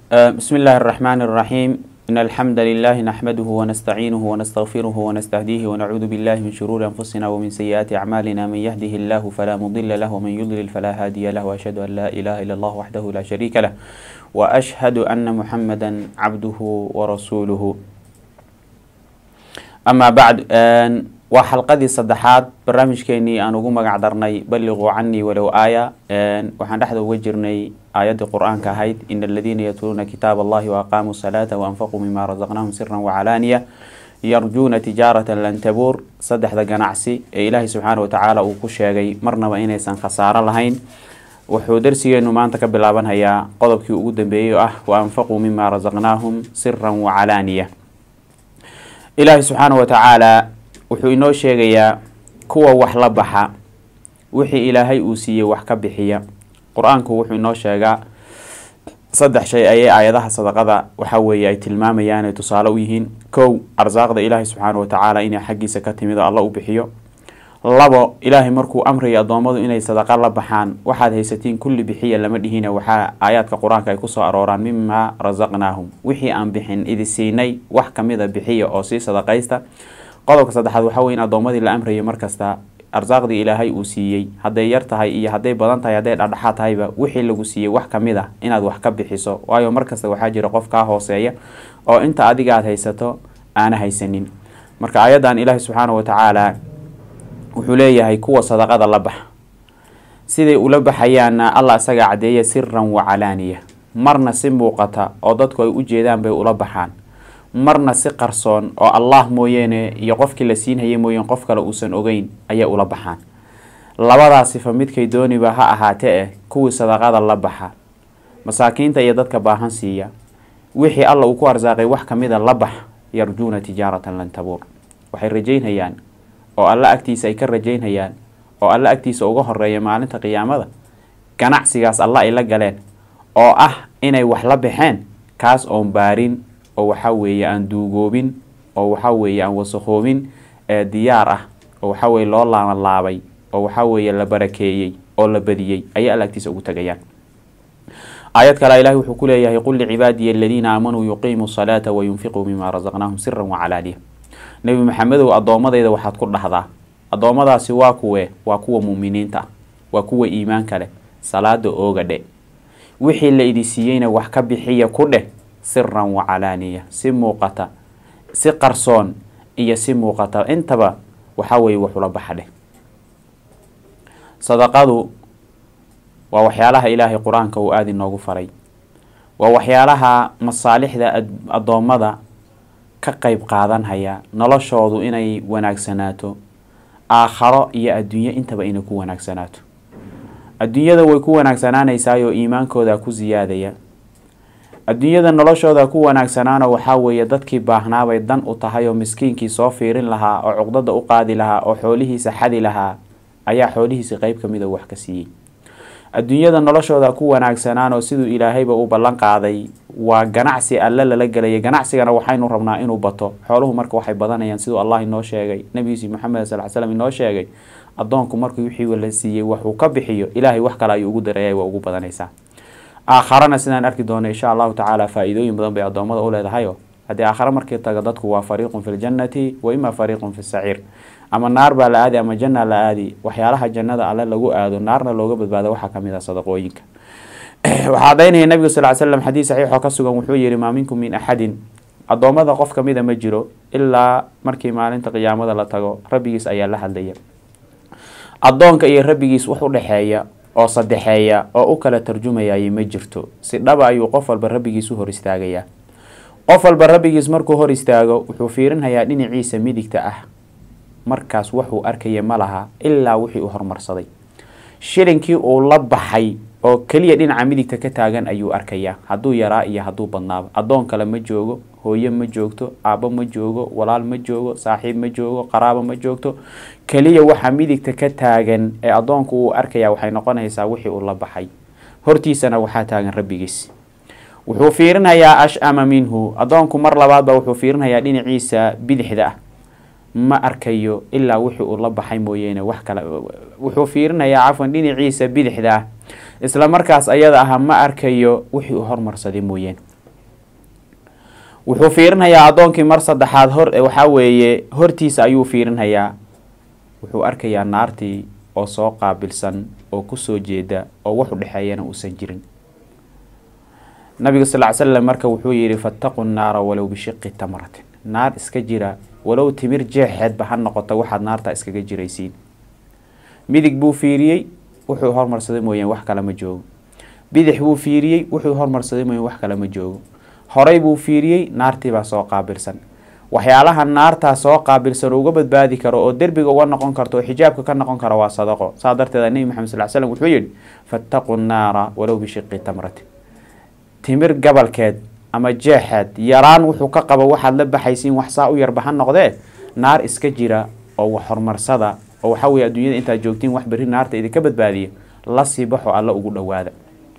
بسم الله الرحمن الرحيم إن الحمد لله نحمده ونستعينه ونستغفره ونستهديه ونعوذ بالله من شرور أنفسنا ومن سيئات أعمالنا من يهده الله فلا مضل له ومن يضلل فلا هادي له وأشهد أن لا إله إلا الله وحده لا شريك له وأشهد أن محمدا عبده ورسوله أما بعد waa xalqadii saddexaad barnaamijkeenii aan ugu magac darnay balliquu canii walow aaya waxaan dhexda uga jirnay aayaddii qur-aanka ahayd ina aladiina yatluuna kitaab allahi waaqaamuu salaata waanfaquu mima razaqnaahum siran wacalaaniya yarjuuna tijaaratan lan tabuur saddexda ganacsi ee ilaahay subxaana watacaala uu ku sheegay marnaba inaysan khasaaro lahayn wuxuu darsigeenu maanta ka bilaabanhayaa qodobkii ugu dambeeyey oo ah waanfaquu mima razaqnaahum siran wacalaaniya ilaahay subxaana watacaala wuxuu inoo sheegayaa kuwa wax la baxa wixii ilaahay uu siiyey wax ka bixiya qur-aanku wuxuu inoo sheegaa saddex shay ayay aayadaha sadaqada waxa weeye ay tilmaamayaan ay tusaale u yihiin kow arsaaqda ilaahay subxaana watacaala inay xaggiisa ka timid oo alla u bixiyo labo ilaahay markuu amrayo addoommadu inay sadaqa la baxaan waxaad haysatiin kulli bixiya lama dhihina waxaa aayaadka qur-aanka ay kusoo arooraan mimaa rasaqnaahum wixii aan bixin idi siinay wax kamida bixiya oo sii sadaqaysta qodobka saddexaad waxaa wey in addoommadii la amrayo markasta arsaaqdii ilaahay uu siiyey hadday yar tahay iyo hadday badan tahay hadday dhadhaxaad tahayba wixii lagu siiyey wax kamid a inaad wax ka bixiso waayo markasta waxaa jira qof kaa hooseeya oo inta adiga aad haysato aana haysanin marka aayaddan ilaahi subxaana watacaala wuxuu leeyahay kuwa sadaqada la baxa siday ula baxayaanna allah isagaa caddeeya siran wacalaaniya marna si muuqata oo dadku ay u jeedaan bay ula baxaan marna si qarsoon oo allah mooyeene iyo qofkii la siinhayay mooyeen qof kale uusan ogeyn ayay ula baxaan labadaa sifa midkay dooniba ha ahaatee eh kuwii sadaqada la baxa masaakiinta iyo dadka baahan siiya wixii alla uu ku arsaaqay wax kamida la bax yarjuuna tijaaratan lan tabuur waxay rajaynhayaan oo alla agtiisa ay ka rajaynhayaan oo alla agtiisa uga horeeya maalinta qiyaamada ganacsigaas alla ay la galeen oo ah inay wax la baxeen kaas oon baarin oo waxaa weeye aan duugoobin oo waxaa weeye aan wasakhoobin ee diyaar ah oo waxaa weye loo laabalaabay oo waxaa weeye la barakeeyey oo la badiyey ayay alla agtiisa ugu tagayaan aayad kale ilahi wuxuu ku leeyahay qul licibaadiya aladiina aamanuu yuqiimuu salaata wayunfiquu mima rasaqnaahum siran wacalaaniya nebi maxamedow addoommadayda waxaad ku dhahdaa addoommadaasi waa kuwe waa kuwa muuminiinta ah waa kuwa iimaanka leh salaada ooga dhe wixii la idi siiyeyna wax ka bixiya ku dheh siran wacalaaniya si muuqata si qarsoon iyo si muuqata intaba waxaa weeye waxula baxa dheh sadaqadu waa waxyaalaha ilaahay qur-aanka uu aada inoogu faray waa waxyaalaha masaalixda addoommada ka qeyb qaadanhaya noloshoodu inay wanaagsanaato aakharo iyo adduunyo intaba inay ku wanaagsanaato adduunyada way ku wanaagsanaanaysaayoo iimaankooda ku siyaadaya adduunyada noloshooda ku wanaagsanaana waxaa weeye dadkii baahnaabay dan u tahay oo miskiinkii soo fiirin lahaa oo cuqdada u qaadi lahaa oo xoolihiisa xadi lahaa ayaa xoolihiisa qeyb kamid a wax ka siiyey adduunyada noloshooda ku wanaagsanaan oo siduu ilaahayba u ballan qaaday waa ganacsi alle lala gelaya ganacsigana waxaynu rabnaa inuu bato xooluhu marka waxay badanayaan siduu allah inoo sheegay nabigiisi maxamed sal l slam inoo sheegay addoonku markii wixii la siiyey waxuu ka bixiyo ilaahay wax kale ayuu ugu dareeyay waa ugu badanaysaa aakharana sidaan arki doono insha allahu tacaala faa-iidooyin badan bay addoommada u leedahayo haddii aakhare markii taga dadku waa fariiqun fi ljannati wa ima fariiqun fi saciir ama naar baa la aadi ama janna la aadi waxyaalaha jannada alle lagu aado naarna looga badbaado waxaa kamid ah sadaqooyinka waxaa cadaynaya nabiga sal slam xadiid saxiixoo ka sugan wuxuu yihi maa minkum min axadin addoommada qof kamida ma jiro ilaa markii maalinta qiyaamada la tago rabbigiis ayaa la hadlaya addoonka iyo rabbigiis wax u dhexeeya oo sadexeeya oo u kala tarjumayay ma jirto si dhaba ayuu qof walba rabbigiis u hor istaagayaa qof walba rabbigiis markuu hor istaago wuxuu fiirinhayaa dhinaciisa midigta ah markaas waxuu arkaya ma laha ilaa wixii uu hormarsaday shilinkii uu la baxay oo keliya dhinaca midigta ka taagan ayuu arkayaa hadduu yaraa iyo hadduu badnaaba addoon kale ma joogo hooye ma joogto aabbo ma joogo walaal ma joogo saaxiib ma joogo qaraabo ma joogto keliya waxa midigta ka taagan ee addoonku uu arkaya waxay noqonaysaa wixii uu la baxay hortiisana waxaa taagan rabbigiis wuxuu fiirinayaa ashama minhu addoonku mar labaadba wuxuu fiirinayaa dhinaciisa bidixda ah ma arkayo ilaa wixii uu la baxay mooyeene wax kale wuxuu fiirinayaa cafwan dhinaciisa bidixda ah isla markaas ayada ah ma arkayo wixii uu hormarsaday mooyeen wuxuu fiirinhayaa addoonkii mar saddexaad hor waxaa weeye hortiisa ayuu fiirinhayaa wuxuu arkayaa naartii oo soo qaabilsan oo kusoo jeeda oo wax u dhexeeyana uusan jirin nabiga sal ly slam marka wuxuu yihi fattaqu nnaara walow bishiqi tamratin naar iska jira walow timir jeexeedba ha noqoto waxaad naarta iskaga jiraysiin midig buu fiiriyey wuxuu hormarsaday mooyeen wax kale ma joogo bidix buu fiiriyey wuxuu hormarsaday mooyeen wax kale ma joogo horay buu fiiriyey naartiibaa soo qaabilsan waxyaalaha naartaa soo qaabilsan uga badbaadi karo oo derbiga uga noqon karto oo xijaabka ka noqon kara waa sadaqo saa darteeda nebi maxamed sal slam wuxuu yihi fattaqu nnaara walow bishiqi tamratin timir gabalkeed ama jeexeed yaraan wuxuu ka qabo waxaad la baxaysiin wax saa u yarba ha noqdee naar iska jira oo wax horumarsada oo waxaa weye adduunyada intaad joogtiin wax berri naarta idinka badbaadiya la sii baxo alla ugu dhowaada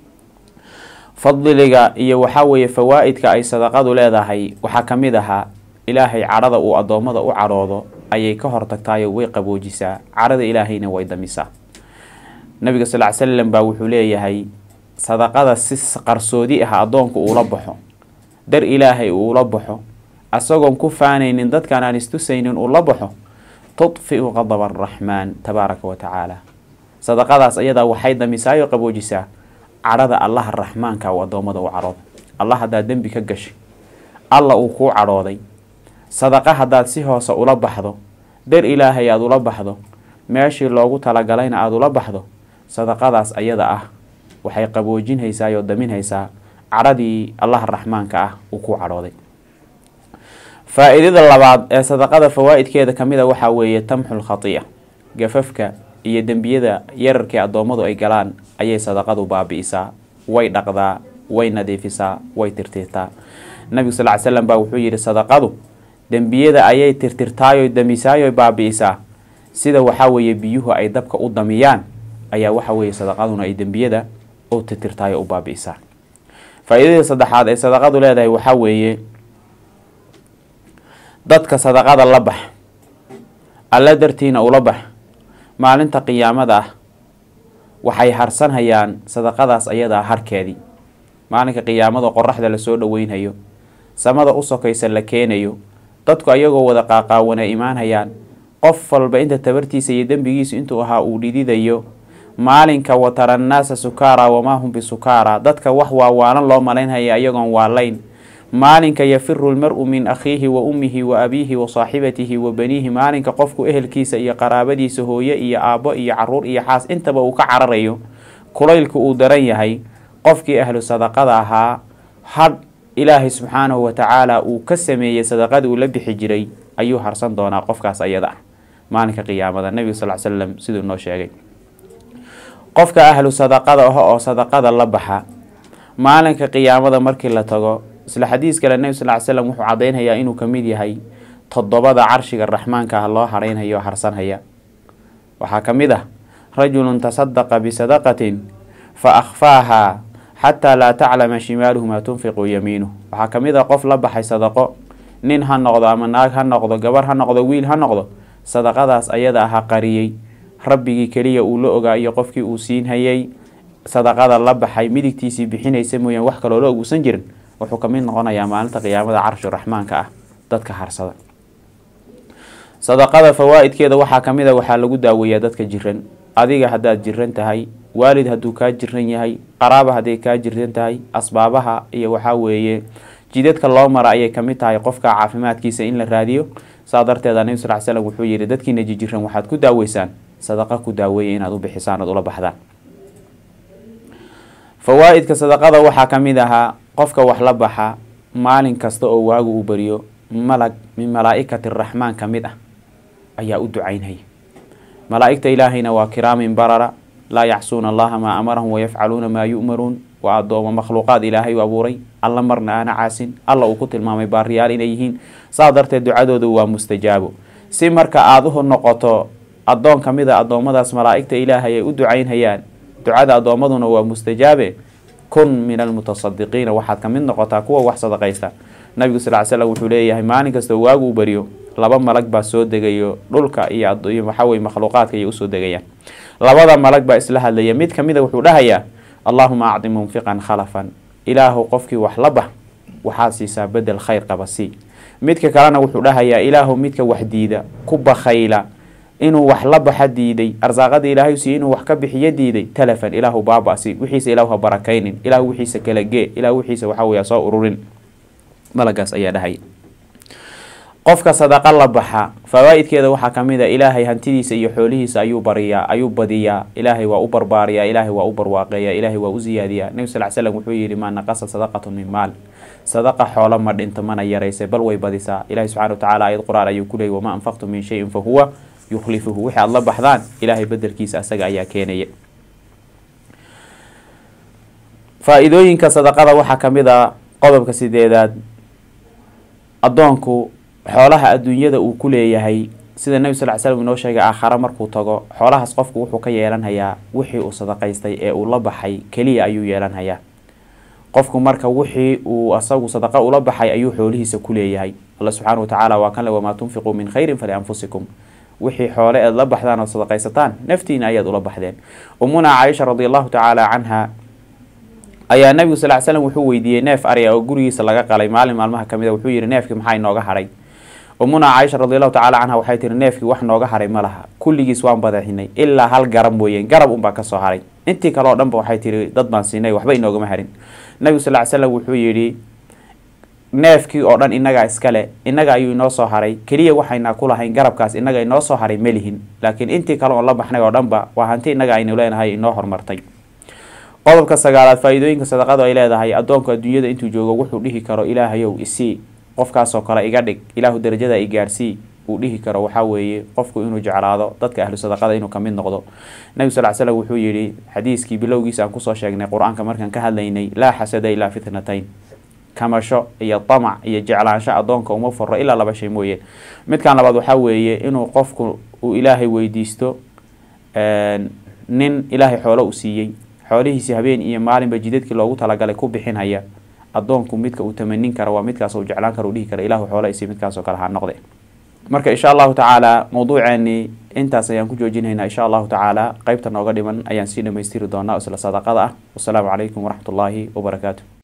fadliga iyo waxaa weeye fawaa-idka ay sadaqadu leedahay waxaa ka mid ahaa ilaahay cadhada uu addoommada u cadhoodo ayay ka hortagtaayo way qaboojisaa cadhada ilaahayna way damisaa nabiga sal ly slam baa wuxuu leeyahay sadaqada si qarsoodi ah addoonku uula baxo dar ilaahay uula baxo asagoon ku faanaynin dadkaan aan istusaynin uula baxo tudfiu qadaba araxmaan tabaaraka wa tacaala sadaqadaas ayadaa waxay damisaayo qaboojisaa cadhada allaha raxmaanka uu addoommada u cadhoodo allah haddaad dembi ka gashay alla uu kuu cadhooday sadaqa haddaad si hoose ula baxdo dar ilaahay aada ula baxdo meeshii loogu talagalayna aada ula baxdo sadaqadaas ayada ah waxay qaboojinhaysaa oo daminhaysaa cadhadii allaha raxmaanka ah uu ku cadhooday faa-iidada labaad ee sadaqada fawaa-idkeeda kamid a waxaa weeye tamxul khatiya gafafka iyo dembiyada yararkii addoommadu ay galaan ayay sadaqadu baabi-isaa way dhaqdaa way nadiifisaa way tirtirtaa nabigu sal ly slam baa wuxuu yihi sadaqadu dembiyada ayay tirtirtaayo damisaayo baabi-isaa sida waxaa weeye biyuhu ay dabka u damiyaan ayaa waxa weeye sadaqaduna ay dembiyada u tirtirtaayo u baabi-isaa faa-iidada saddexaad ee sadaqadu leedahay waxaa weeye dadka sadaqada la bax alla dartiina ula bax maalinta qiyaamada ah waxay harsanhayaan sadaqadaas ayadaa harkeedii maalinka qiyaamada qoraxda lasoo dhaweynhayo samada u sokaysa la keenayo dadku ayagoo wada qaaqaawana imaanhayaan qof walba inta tabartiisa iyo dembigiisu intuu ahaa uu dhididayo maalinka watara annaasa sukaara wamaa hum bisukaara dadka wax waawaanan loo malaynhaya ayagoon waalayn maalinka yafiru lmar-u min akhiihi wa ummihi wa abiihi wa saaxibatihi wa baniihi maalinka qofku ehelkiisa iyo qaraabadiisa hooye iyo aabbo iyo caruur iyo xaas intaba uu ka cararayo kulaylku uu daran yahay qofkii ahlu sadaqada ahaa hadh ilaahay subxaanahu watacaala uu ka sameeyey sadaqadii uu la bixi jiray ayuu harsan doonaa qofkaas ayada ah maalinka qiyaamada nebiga sal l slam siduu noo sheegay qofka ahlu sadaqada ah oo sadaqada la baxa maalinka qiyaamada markii la tago isla xadiis kale nebi sal ly slam wuxuu caddaynhayaa inuu ka mid yahay toddobada carshiga raxmaanka ah loo harhaynhayo o harsanhaya waxaa ka mid ah rajulun tasadaqa bisadaqatin fa akhfaahaa xataa laa taclama shimaaluhu maa tunfiqu yamiinuh waxaa ka mid ah qof la baxay sadaqo nin ha noqdo ama naag ha noqdo gabar ha noqdo wiil ha noqdo sadaqadaas ayada aha qariyey rabbigii keliya uu la ogaa iyo qofkii uu siinhayay sadaqada la baxay midigtiisii bixinaysa mooyaan wax kaloo la oguusan jirin wuxuu ka mid noqonayaa maalinta qiyaamada carshi raxmaanka ah dadka harsada sadaqada fawaa-idkeeda waxaa ka mid a waxaa lagu daaweeyaa dadka jiran adiga haddaad jiran tahay waalid hadduu kaa jiran yahay qaraaba hadday kaa jiran tahay asbaabaha iyo waxaa weeye jidadka loo mara ayay kamid tahay qofka caafimaadkiisa in la raadiyo saa darteeda nebi sal slam wuxuu yihi dadkiina jijiran waxaad ku daaweysaan sadaqa ku daaweeya inaad u bixisaan oad ula baxdaan fawaa-idka sadaqada waxaa ka mid ahaa qofka wax la baxa maalin kasta oo waagu uu beriyo malag min malaa-ikati raxmaan ka mid ah ayaa u ducaynhaya malaa-igta ilaahayna waa kiraamin barara laa yacsuuna allaha maa amarahum wayafcaluuna maa yu'maruun waa addooma makhluuqaad ilaahay u abuuray alla marna aana caasin alla uu ku tilmaamay baariyaal inay yihiin saa darteed ducadoodu waa mustajaabo si marka aada u noqoto addoon ka mid a addoommadaas malaa-igta ilaahay ay u ducaynhayaan ducada addoommaduna waa mustajaabe kun min almutasadiqiina waxaad ka mid noqotaa kuwa wax sadaqaysta nabigu sal ly slam wuxuu leeyahay maalin kastoo waagu u beriyo laba malag baa soo degayo dhulka iyo waxaweye makhluuqaadka ayay usoo degayaan labada malag baa isla hadlaya mid kamid a wuxuu dhahayaa allaahuma acdi munfiqan khalafan ilaahu qofkii wax la bax waxaad siisaa bedel khayr qaba sii midka kalena wuxuu dhahayaa ilaahu midka wax diida ku bakhayla inuu wax la baxa diiday arsaaqada ilaahay siiye inuu wax ka bixiyo diiday talafan ilaahu baabasi wixiisa ilaahu ha barakaynin ilaahu wixiisa kala gee ilaahu wixiisa waxaa weya soo ururin malagaas ayaa dhahaya qofka sadaqa la baxa fawaa-idkeeda waxaa kamid a ilaahay hantidiisa iyo xoolihiisa ayuu bariyaa ayuu badiyaa ilaahay waa u barbaariyaa ilaahay waa u barwaaqeeyaa ilaahay waa u siyaadiyaa nebi sal slam wuxuu yihi maa naqasa sadaqatun min maal sadaqa xoolo ma dhinto mana yaraysay bal way badisaa ilahi subxana watacaala ayad qur-aan ayuu ku leeyay wamaa anfaqtum min shayin fa huwa yukhlifuhu wixii aada la baxdaan ilaahay bedelkiisa asaga ayaa keenaya faa-iidooyinka sadaqada waxaa kamid a qodobka sideedaad addoonku xoolaha adduunyada uu ku leeyahay sida nebi sal l slam inoo sheegay aakhare markuu tago xoolahaas qofku wuxuu ka yeelanhayaa wixii uu sadaqaystay ee uu la baxay keliya ayuu yeelanhayaa qofku marka wixii uu asagu sadaqa ula baxay ayuu xoolihiisa ku leeyahay alla subxaana watacaala waa kan le wamaa tunfiquu min khayrin falianfusikum wixii xoole eed la baxdaan ood sadaqaysataan naftiina ayaad ula baxdeen umuna caaisha radi allahu tacaala canha ayaa nabigu sal l slam wuxuu weydiiyey neef arya oo gurigiisa laga qalay maalin maalmaha kamid a wuxuu yihi neefkii maxaa inooga hadhay umuna caaisha radi allahu tacala canha waxay tihi neefkii wax nooga haray ma laha kulligiis waan badaxinay ilaa hal garab mooyeen garab unbaa kasoo haray intii kale oo dhanba waxay tihi dad baan siinay waxba inoogama harin nabigu sal l slam wuxuu yidhi neefkii oo dhan inagaa iskale inaga ayuu inoo soo haray keliya waxaynaa ku lahayn garabkaas inaga inoo soo haray melihin laakiin intii kale oon la baxnay oo dhanba waa hanti inaga aynu leenahay inoo horumartay qodobka sagaalaad faa-iidooyinka sadaqadu ay leedahay addoonku adduunyada intuu joogo wuxuu dhihi karo ilaahayow isii qofkaasoo kale iga dhig ilaahu darajada i gaarsii uu dhihi karo waxaa weeye qofku inuu jeclaado dadka ahlu sadaqada inuu kamid noqdo nabi sal slam wuxuu yihi xadiiskii bilowgiisa aan kusoo sheegnay qur-aanka markaan ka hadlaynay laa xasada ilaa fitnatayn kamasho iyo damac iyo jeclaansho addoonka uma furo ilaa laba shay mooyeen midkan labaad waxaa weeye inuu qofku uu ilaahay weydiisto nin ilaahay xoolo u siiyey xoolihiisi habeen iyo maalinba jidadkii loogu talagalay ku bixinhaya addoonku midka uu tamanin kara waa midkaas uu jeclaan kara u dhihi kara ilahu xoola isi midkaasoo kale ha noqde marka insha allahu tacaala mawduuceeni intaas ayaan ku joojinaynaa insha allahu tacaala qeybta nooga dhiman ayaan sii dhamaystiri doonaa isla sadaqada ah wasalaamu calaykum waraxmat ullaahi wabarakaatu